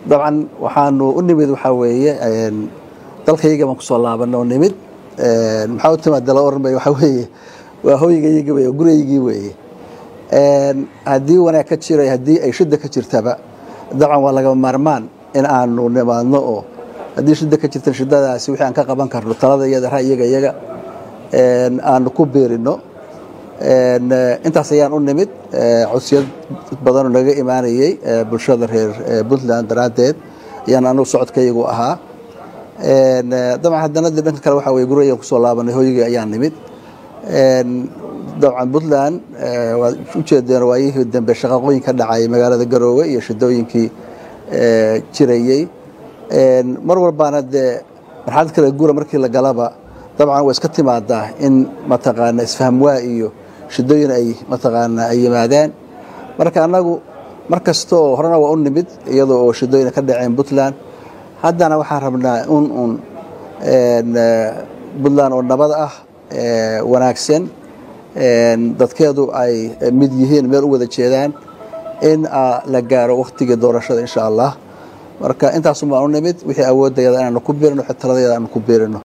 dabcan waxaanu u nimid waxaa weeye dalkayga baan kusoo laabana oo nimid maxaa u timaada la oran bay waxaa weeye waa hoygaygi wey guraygii weeye haddii wanaag ka jiray haddii ay shida ka jirtaba dabcan waa lagama maarmaan in aanu nimaadno oo haddii shida ka jirta shidadaasi wixii aan ka qaban karno talada iyada ra'yiga iyaga aanu ku biirino intaas ayaan u nimid codsiyad badanoo naga imaanayey bulshada reer puntland daraaddeed ayaan anugu socodkaygu ahaa dabcan haddana de dhanka kale waxaa weye gurayaan kusoo laabanay hoygii ayaan nimid dabcan puntland waad ujeedeen waayihii dambe shaqaqooyin ka dhacay magaalada garoowe iyo shidooyinkii jirayey mar walbaana dee marxalad kale gura markii la galaba dabcan way iska timaadaa in mataqaana isfahamwaa iyo shidooyin ay mataqaana ay yimaadaan marka annagu mar kasta oo horena waa u nimid iyadoo oo shidooyin ka dhaceen puntland haddana waxaan rabnaa un un puntland oo nabad ah wanaagsan dadkeedu ay mid yihiin meel u wada jeedaan in la gaaro wakhtigii doorashada insha allah marka intaasun baan u nimid wixii awoodayada inaanu ku biirino wixii taladeeda aanu ku biirino